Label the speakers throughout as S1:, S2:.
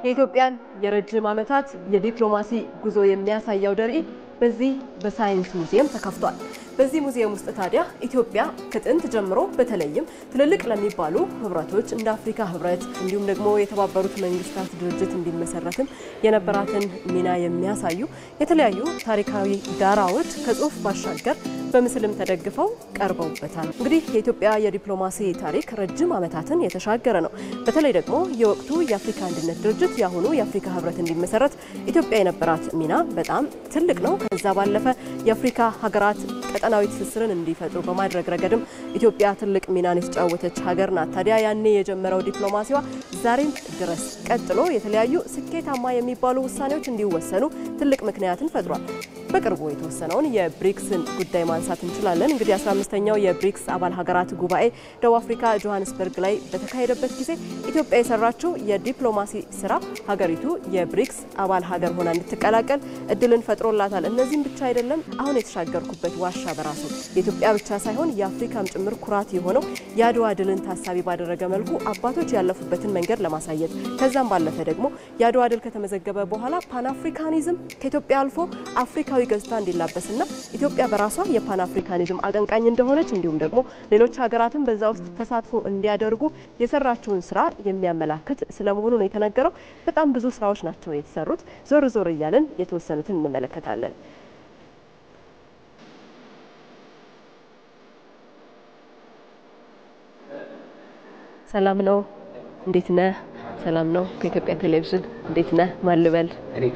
S1: የኢትዮጵያን የረጅም ዓመታት የዲፕሎማሲ ጉዞ የሚያሳይ አውደ ርዕይ በዚህ በሳይንስ ሙዚየም ተከፍቷል። በዚህ ሙዚየም ውስጥ ታዲያ ኢትዮጵያ ከጥንት ጀምሮ በተለይም ትልልቅ ለሚባሉ ህብረቶች እንደ አፍሪካ ህብረት እንዲሁም ደግሞ የተባበሩት መንግስታት ድርጅት እንዲመሰረትም የነበራትን ሚና የሚያሳዩ የተለያዩ ታሪካዊ ዳራዎች ከጽሁፍ ባሻገር በምስልም ተደግፈው ቀርበውበታል። እንግዲህ የኢትዮጵያ የዲፕሎማሲ ታሪክ ረጅም ዓመታትን የተሻገረ ነው። በተለይ ደግሞ የወቅቱ የአፍሪካ አንድነት ድርጅት የአሁኑ የአፍሪካ ህብረት እንዲመሰረት ኢትዮጵያ የነበራት ሚና በጣም ትልቅ ነው። ከዛ ባለፈ የአፍሪካ ሀገራት ቀጠናዊ ትስስርን እንዲፈጥሩ በማድረግ ረገድም ኢትዮጵያ ትልቅ ሚናን የተጫወተች ሀገር ናት። ታዲያ ያኔ የጀመረው ዲፕሎማሲዋ ዛሬም ድረስ ቀጥሎ የተለያዩ ስኬታማ የሚባሉ ውሳኔዎች እንዲወሰኑ ትልቅ ምክንያትን ፈጥሯል። በቅርቡ የተወሰነውን የብሪክስን ጉዳይ ማንሳት እንችላለን። እንግዲህ 15ኛው የብሪክስ አባል ሀገራት ጉባኤ ደቡብ አፍሪካ ጆሃንስበርግ ላይ በተካሄደበት ጊዜ ኢትዮጵያ የሰራችው የዲፕሎማሲ ስራ ሀገሪቱ የብሪክስ አባል ሀገር ሆና እንድትቀላቀል እድልን ፈጥሮላታል። እነዚህም ብቻ አይደለም። አሁን የተሻገርኩበት ዋሻ በራሱ የኢትዮጵያ ብቻ ሳይሆን የአፍሪካም ጭምር ኩራት የሆነው የአድዋ ድልን ታሳቢ ባደረገ መልኩ አባቶች ያለፉበትን መንገድ ለማሳየት ከዛም ባለፈ ደግሞ የአድዋ ድል ከተመዘገበ በኋላ ፓን አፍሪካኒዝም ከኢትዮጵያ አልፎ አፍሪካዊ ገጽታ እንዲላበስና ኢትዮጵያ በራሷ የፓን አፍሪካኒዝም አቀንቃኝ እንደሆነች እንዲሁም ደግሞ ሌሎች ሀገራትን በዛ ውስጥ ተሳትፎ እንዲያደርጉ የሰራችውን ስራ የሚያመላክት ስለመሆኑ ነው የተነገረው። በጣም ብዙ ስራዎች ናቸው የተሰሩት። ዞር ዞር እያለን የተወሰኑትን እንመለከታለን። ሰላም ነው። እንዴት ነህ? ሰላም ነው። ከኢትዮጵያ ቴሌቪዥን እንዴት ነህ? ማን ልበል?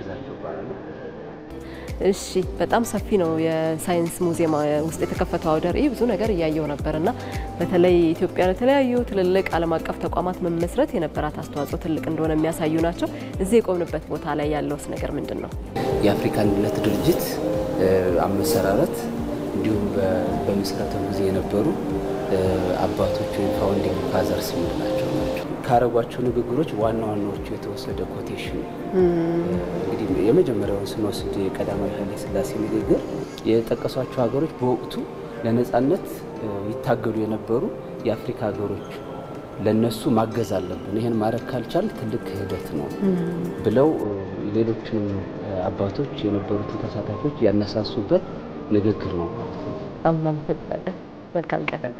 S1: እሺ በጣም ሰፊ ነው። የሳይንስ ሙዚየም ውስጥ የተከፈተው አውደ ርዕይ ብዙ ነገር እያየው ነበርና በተለይ ኢትዮጵያ ለተለያዩ ትልልቅ ዓለም አቀፍ ተቋማት መመስረት የነበራት አስተዋጽኦ ትልቅ እንደሆነ የሚያሳዩ ናቸው። እዚህ የቆምንበት ቦታ ላይ ያለውስ ነገር ምንድን ነው?
S2: የአፍሪካ አንድነት ድርጅት አመሰራረት እንዲሁም በምስረታው ጊዜ የነበሩ አባቶች ወይም ፋውንዲንግ ፋዘርስ የምንላቸው ናቸው። ካረጓቸው ንግግሮች ዋና ዋናዎቹ የተወሰደ ኮቴሽን እንግዲህ የመጀመሪያውን ስንወስድ የቀዳማዊ ኃይለ ሥላሴ ንግግር የጠቀሷቸው ሀገሮች በወቅቱ ለነፃነት ይታገሉ የነበሩ የአፍሪካ ሀገሮች ለነሱ ማገዝ አለብን፣ ይህን ማድረግ ካልቻል ትልቅ ክህደት ነው ብለው ሌሎችንም አባቶች የነበሩትን ተሳታፊዎች ያነሳሱበት ንግግር ነው ማለት ነው።
S1: አመሰግናለሁ። መልካም ቀን።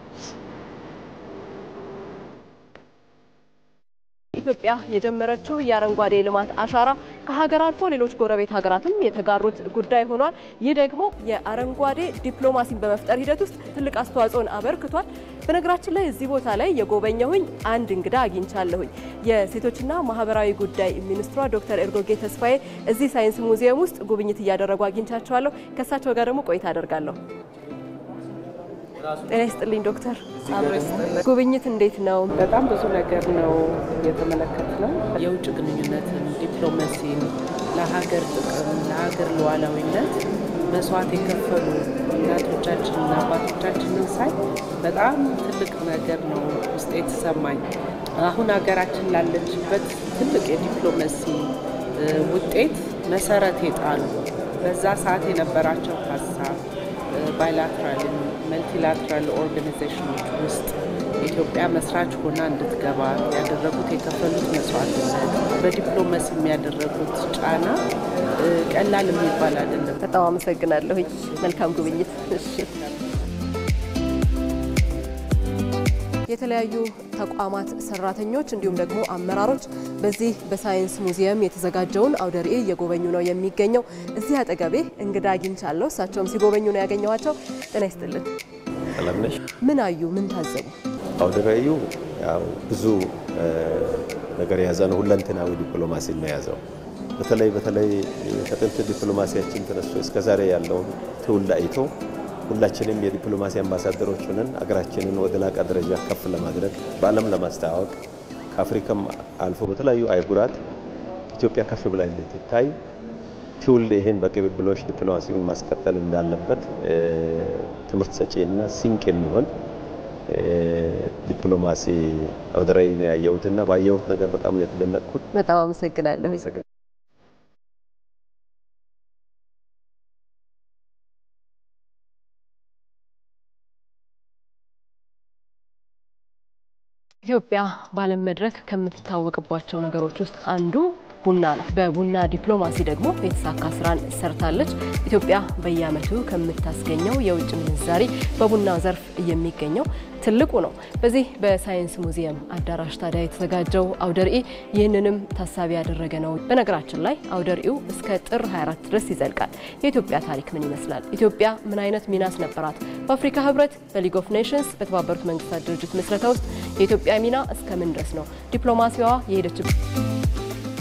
S1: ኢትዮጵያ የጀመረችው የአረንጓዴ ልማት አሻራ ከሀገር አልፎ ሌሎች ጎረቤት ሀገራትም የተጋሩት ጉዳይ ሆኗል። ይህ ደግሞ የአረንጓዴ ዲፕሎማሲን በመፍጠር ሂደት ውስጥ ትልቅ አስተዋጽኦን አበርክቷል። በነገራችን ላይ እዚህ ቦታ ላይ የጎበኘሁኝ አንድ እንግዳ አግኝቻለሁኝ። የሴቶችና ማህበራዊ ጉዳይ ሚኒስትሯ ዶክተር ኤርጎጌ ተስፋዬ እዚህ ሳይንስ ሙዚየም ውስጥ ጉብኝት እያደረጉ አግኝቻቸዋለሁ። ከእሳቸው ጋር ደግሞ ቆይታ አደርጋለሁ። ጤና ይስጥልኝ ዶክተር። ጉብኝት እንዴት ነው?
S3: በጣም ብዙ ነገር ነው የተመለከትነው። የውጭ ግንኙነትን፣ ዲፕሎማሲን፣ ለሀገር ጥቅም፣ ለሀገር ሉዓላዊነት መስዋዕት የከፈሉ እናቶቻችንና አባቶቻችንን ሳይ በጣም ትልቅ ነገር ነው ውስጥ የተሰማኝ። አሁን ሀገራችን ላለችበት ትልቅ የዲፕሎማሲ ውጤት መሰረት የጣሉ በዛ ሰዓት የነበራቸው ሀሳብ ባይላትራል መልቲላትራል ኦርጋናይዜሽኖች ውስጥ ኢትዮጵያ መስራች ሆና እንድትገባ ያደረጉት የከፈሉት መስዋዕትነት፣ በዲፕሎማሲ የሚያደረጉት ጫና ቀላል የሚባል አይደለም።
S1: በጣም አመሰግናለሁኝ። መልካም ጉብኝት። እሺ። የተለያዩ ተቋማት ሰራተኞች እንዲሁም ደግሞ አመራሮች በዚህ በሳይንስ ሙዚየም የተዘጋጀውን አውደ ርዕይ እየጎበኙ ነው የሚገኘው። እዚህ አጠገቤ እንግዳ አግኝቻለሁ። እሳቸውም ሲጎበኙ ነው ያገኘኋቸው። ጤና ይስጥልን።
S4: ሰላም ነሽ?
S1: ምን አዩ? ምን ታዘቡ?
S4: አውደ ርዕዩ ያው ብዙ ነገር የያዘ ነው። ሁለንተናዊ ዲፕሎማሲ ነው የያዘው። በተለይ በተለይ ከጥንት ዲፕሎማሲያችን ተነስቶ እስከዛሬ ያለውን ትውልድ አይቶ ሁላችንም የዲፕሎማሲ አምባሳደሮች ሆነን አገራችንን ወደ ላቀ ደረጃ ከፍ ለማድረግ በዓለም ለማስተዋወቅ ከአፍሪካም አልፎ በተለያዩ አህጉራት ኢትዮጵያ ከፍ ብላ እንድትታይ ትውልድ ይህን በቅብብሎች ዲፕሎማሲውን ማስቀጠል እንዳለበት ትምህርት ሰጪና ሲንቅ የሚሆን ዲፕሎማሲ አውደ ርዕይ ነው ያየሁትና ባየሁት ነገር በጣም ነው የተደነቅኩት።
S1: በጣም አመሰግናለሁ። ኢትዮጵያ በዓለም መድረክ ከምትታወቅባቸው ነገሮች ውስጥ አንዱ ቡና ነው። በቡና ዲፕሎማሲ ደግሞ የተሳካ ስራን ሰርታለች። ኢትዮጵያ በየዓመቱ ከምታስገኘው የውጭ ምንዛሪ በቡና ዘርፍ የሚገኘው ትልቁ ነው። በዚህ በሳይንስ ሙዚየም አዳራሽ ታዲያ የተዘጋጀው አውደ ርዕይ ይህንንም ታሳቢ ያደረገ ነው። በነገራችን ላይ አውደ ርዕዩ እስከ ጥር 24 ድረስ ይዘልቃል። የኢትዮጵያ ታሪክ ምን ይመስላል? ኢትዮጵያ ምን አይነት ሚናስ ነበራት? በአፍሪካ ህብረት፣ በሊግ ኦፍ ኔሽንስ፣ በተባበሩት መንግስታት ድርጅት ምስረታ ውስጥ የኢትዮጵያ ሚና እስከ ምን ድረስ ነው? ዲፕሎማሲዋ የሄደችበት